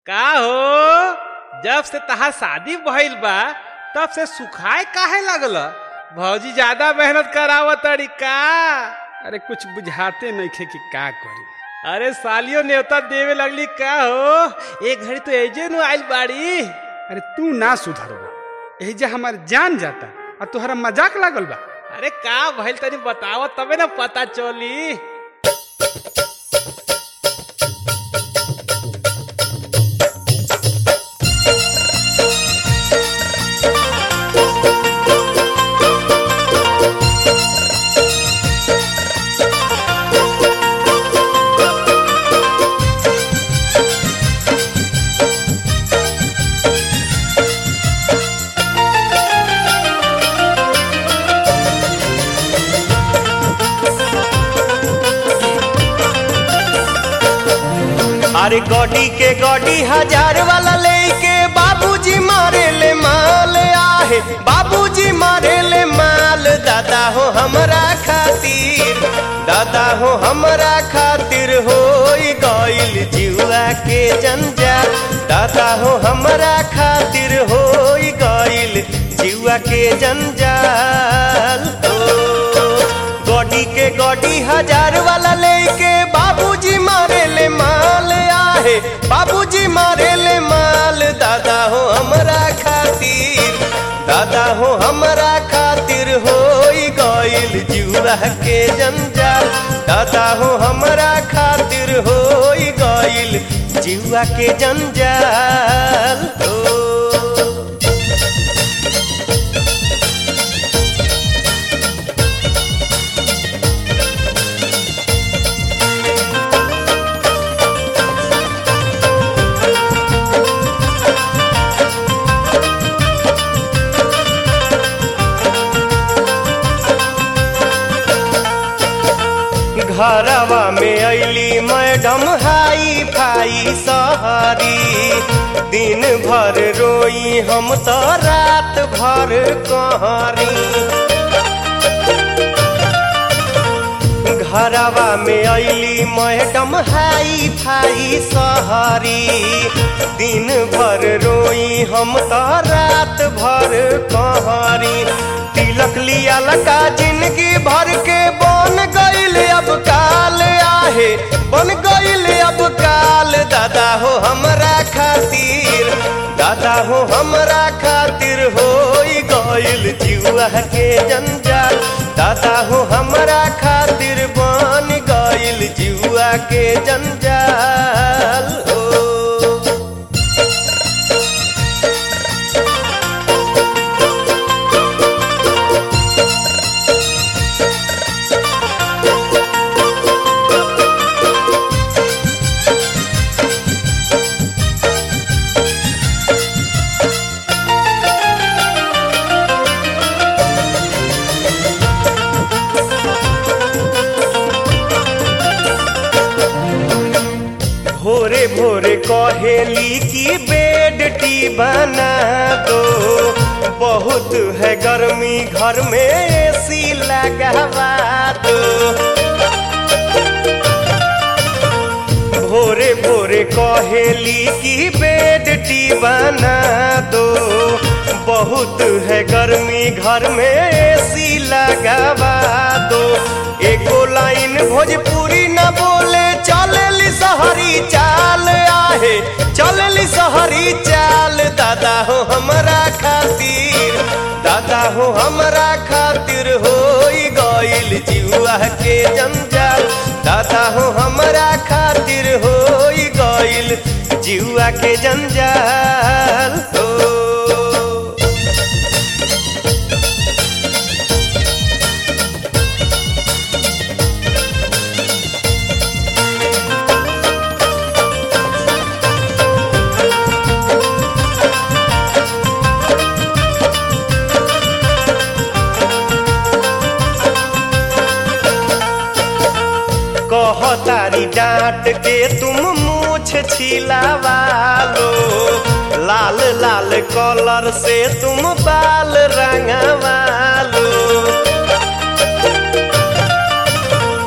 का हो जब से तहार शादी भइल बा तब से सुखाए काहे लागल भौजी ज्यादा मेहनत करावत तड़ी का अरे कुछ बुझाते नइखे कि का करी अरे सालियो न्योता देवे लगली का हो एक घड़ी तो एजे नु आइल बाड़ी अरे तू ना सुधरबा एहिजा हमार जान जाता और तोहरा मजाक लागल बा अरे का भइल तनी बताव तबे ना पता चली अरे गॉडी के गॉडी हजार वाला लेके बाबूजी मारे ले माल आहे बाबूजी मारे ले माल दादा हो हमरा खातिर दादा हो हमरा खातिर हो गइल जीवा के जंजाल दादा हो हमरा खातिर हो गइल जीवा के जंजाल हो गॉडी के गॉडी हजार वाला लेके बाबूजी मारे ले माल आहे बाबूजी मारे ले माल दादा हो हमरा खातिर दादा हो हमरा खातिर हो गइल जुआ के जंजाल दादा हो हमरा खातिर हो गइल जुआ के जंजाल हो घरवा में अली मैडम हाई फाई सहरी दिन भर रोई हम तो रात भर कहरी घरवा में अली मैडम हाई फाई सहरी दिन भर रोई हम तो रात भर कहरी तिलक लिया लका जिंदगी भर के बन गईल अब काल आहे बन गईल अब काल दादा हो हमरा खातिर दादा हो हमरा खातिर हो गईल जुआ के जंजाल दादा हो हमरा खातिर बन गईल जुआ के जंजाल हो भोरे भोरे कहेली की बेड टी बना दो बहुत है गर्मी घर में एसी लगवा दो भोरे भोरे कहेली की बेड टी बना दो बहुत है गर्मी घर में एसी लगवा दो एको लाइन भोजपुरी न बोले चलेली सहरी चाल आहे चलेली सहरी चाल दादा हो हमरा खातिर दादा हो हमरा खातिर हो गइल जुआ के जंजाल दादा हो हमरा खातिर हो गइल जुआ के जंजाल हो कहतारी डांट के तुम मूछ छिलावा लो लाल लाल कलर से तुम बाल रंगवा लो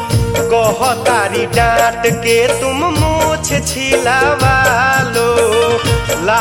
कहतारी डांट के तुम मूछ छिलावा लो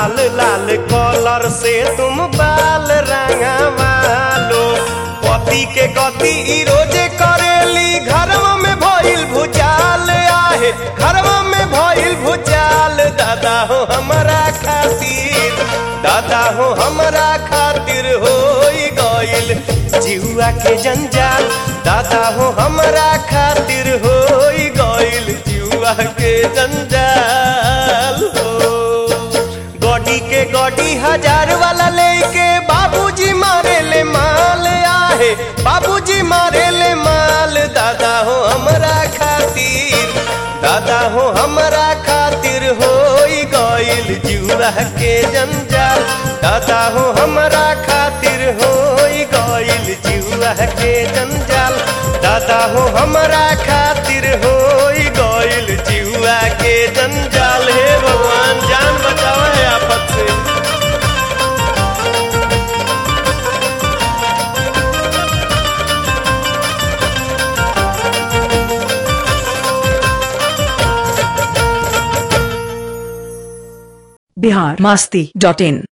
लाल लाल कलर से तुम बाल रंगवा लो पति के गति ई रोजे करेली घरवा में भइल भुचाल आहे घरवा में भइल भुचाल दादा हो हमरा खातिर दादा हो हमरा खातिर होई गइल जिहुआ के जंजाल दादा हो हमरा खातिर होई गइल जिहुआ के जंजाल हो गॉडी के गॉडी हजार वाला लेके बाबूजी मारे ले माल आहे बाबूजी मारे ले माल दादा हो हमरा खातिर दादा हो हमरा खातिर होई गइल जुआ के जंजाल दादा हो हमरा खातिर होई गइल जुआ के जंजाल दादा हो हमरा खातिर होई गइल जुआ के जंजाल हे भगवान जान बचाओ है आफत से बिहार मस्ती डॉट इन